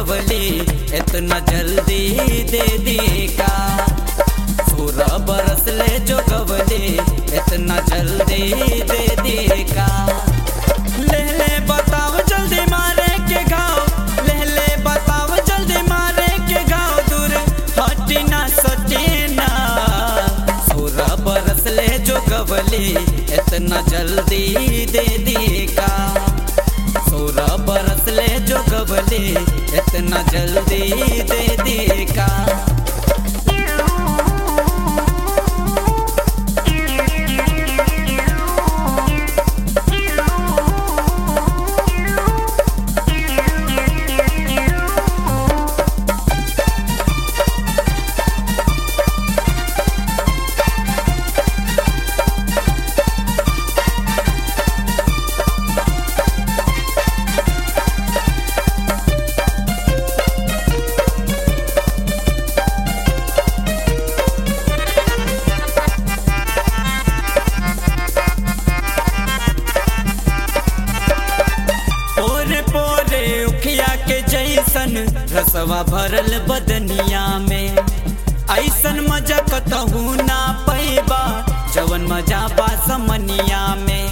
गवली इतना जल्दी दे दी का सोलह बरस ले जो गवली इतना जल्दी दे दी का ले ले बताओ जल्दी मारे के गाँव ले ले बताओ जल्दी मारे के गाँव दूर हटी ना सटी ना सोलह बरस ले जो गवली इतना जल्दी दे दी का सोलह बरस ले जो गवली इतना जल्दी दे दी का पोरे पोरे उखिया के जैसन रसवा भरल बदनिया में ऐसन मजा कतहू ना पैबा जवन मजा बा समनिया में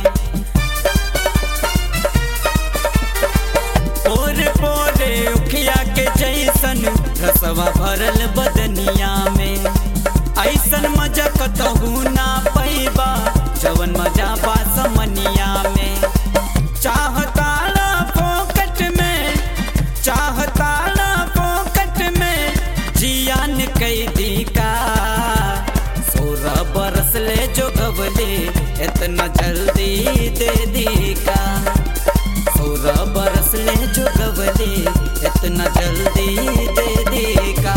पोरे पोरे उखिया के जैसन रसवा भरल बदनिया में ऐसन मजा कतहू ना पैबा जवन मजा बा समनिया में चाहताला पोकट में चाहताला पोकट में जियान कैदी का सोलह बरस ले जो गवले इतना जल्दी दे दी का सोलह बरस ले जो गवले इतना जल्दी दे दी का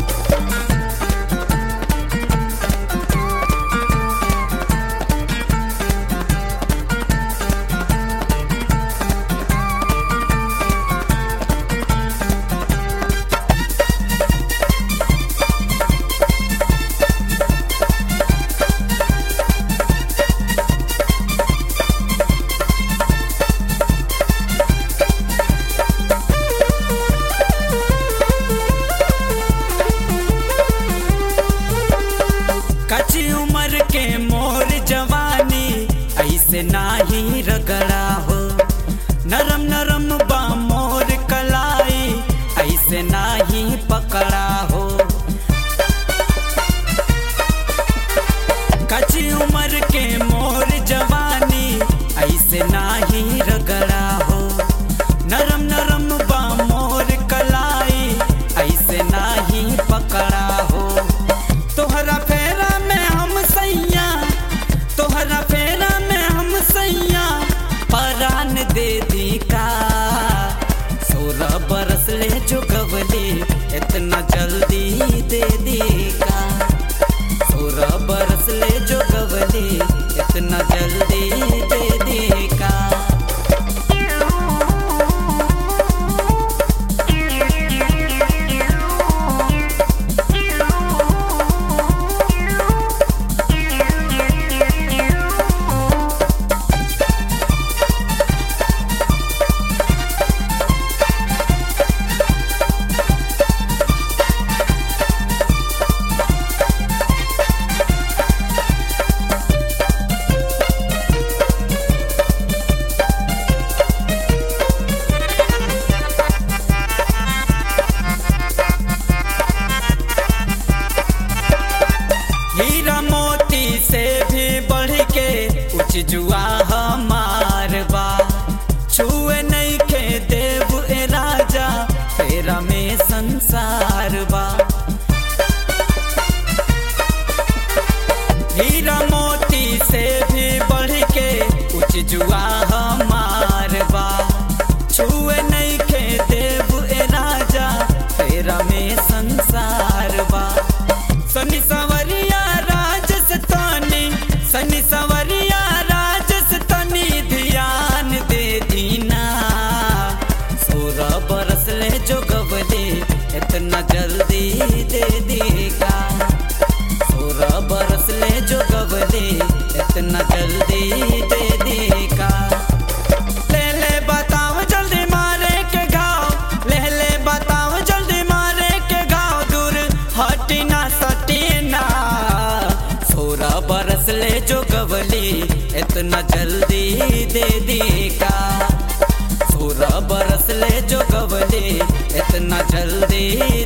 कच्ची उम्र के मोर जवानी ऐसे नाही रगड़ा हो नरम नरम बा मोर कलाई ऐसे नाही पकड़ा हो कच्ची उम्र के मोर जवानी ऐसे नाही रगड़ा हो नरम नरम बा मोर कलाई ऐसे नाही पकड़ा हो तोहरा फेरा में हम सैया तोहरा फेरा में हम सैया परान दे दी का सोलह बरस ले जो गवली इतना जल्दी दे दी का सोलह बरस ले जो गवली इतना जल्दी दे दी का हीरा मोती से भी बढ़ के उच जुआ हमार बा छुए नहीं के देव ए राजा तेरा में संसार बा हीरा मोती से भी बढ़ के उच जुआ हमार बा छुए नहीं के देव ए राजा तेरा में संसार बा सनी सवरिया राजस तानी सनी सवरिया राजस तनी ध्यान दे दीना सोलह बरस ले जो गवले इतना जल्दी गवली इतना जल्दी दे दी का सोलह बरस ले जो गवली इतना जल्दी